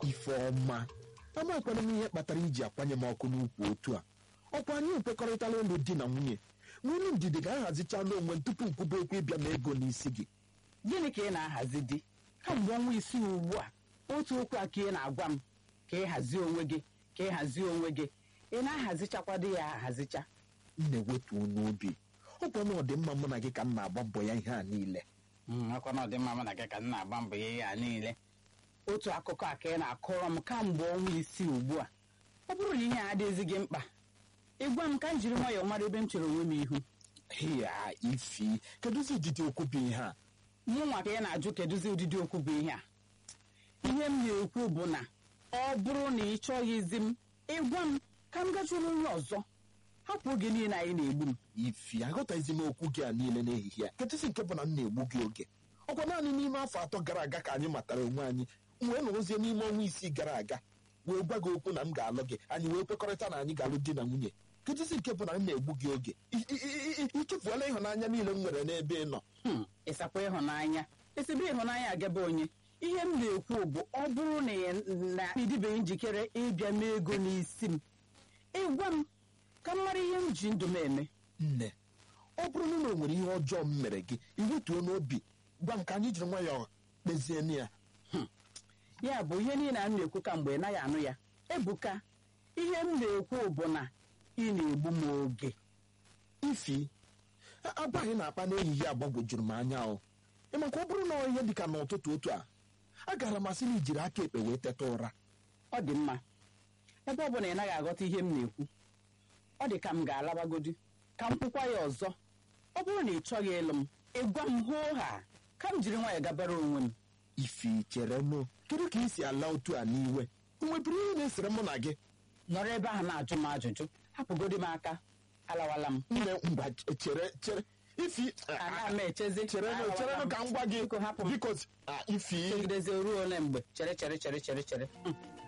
ifeọma amakwana m ihe kpatara iji akwanye m ọkụ n'ukwu otu a ọkwa anyị ekwekọrịtala ụlụ di na nwunye nwunye ndidi ga-ahazichala onwe m tupu nkwube okwu ịbịa m ego n'isi gị gịnị ka ị na-ahazi di kamgbe ọnwa isii ugbu a otu okwu a ka ị na-agwa m ka ị hazie onwe gị ka ị hazie onwe gị ị na-ahazichakwa di ya ahazicha m na-ewetu n'obi ọkwa na ọdịmma mụ na gị ka m na-agba mbọ ya ihe a niile akwa na ọdịmma mụ na gị ka m na-agba mbọ ya ihe a niile otu akụkọ a ka ị na-akọrọ m kamgbe ọnwa isii ugbu a ọ bụrụ na ihe a adịghịzi gị mkpa ịgwa m ka m jiri nwayọọ mara ebe m chere onwe m ihu ya ifi kedụzi ụdịdị okwu bụ ihe a mụ nwa ka ị na-ajụ kedụzi ụdịdị okwu bụ ihe a ihe m na-ekwu bụ na ọ bụrụ na ị chọghịzi m ịgwa m ka m gachụrụ onye ọzọ hapụ oge niile anyị na-egbu m ifi aghọtaghịzi m okwu gị a niile n'ehihie a kedụzi nke bụ na m na-egbu gị oge ọkwa naanị n'ime afọ atọ gara aga ka anyị matara onwe anyị m wee nọrọzie n'ime ọnwa isii gara aga wee gwa gị okwu na m ga-alụ gị anyị wee kwekọrịta na anyị ga-alụ di na nwunye kedụzi nke bụ na m na-egbu gị oge I- i- i- i- ichefuola ịhụnanya niile m nwere n'ebe ị nọ Hmm, ịsakwa ịhụnanya esibe ịhụnanya agaba onye ihe m na-ekwu bụ ọ bụrụ na ị na ịdịbeghị njikere ịbịa mee ego n'isi m ịgwa m ka m mara ihe m ji ndụ m eme nne ọ bụrụ na o nwere ihe ọjọọ m mere gị iwetuo n'obi gwa m ka anyị jiri nwayọọ kpezie na ya ya bụ ihe niile a m na-ekwu ka mgbe ị naghị anụ ya ebuka ihe m na-ekwu bụ na ị na-egbu m oge ifi a- abaghị na akpa n'ehihie agbagwojuru m anya o ịmakwa ọ bụrụ na ọ ihe dịka n'ụtụtụ otu a agara masị na ijiri aka ekpe wee teta ụra ọ dị mma ebe ọ bụ na ị naghị aghọta ihe m na-ekwu ọ dị ka m ga-alabagodi ka m kwukwa ya ọzọ ọ bụrụ na ị chọghị ịlụ m ịgwa m hoo ha ka m jiri nwayọọ gabara onwe m ifi chere nụ kedu ka ị si ala otu a n'iwe o nwebiri ihe na-esere mụ na gị nọrọ ebe ahụ na-ajụ m ajụjụ hapụgodi m aka alawala m nne ngwa chere chere ifi ana m echezi chere nụ alawala chere nụ m. ka m gwa gị Biko hapụ m biko ah, ifi chegidezi ruo ole mgbe chere chere chere chere chere Hmm.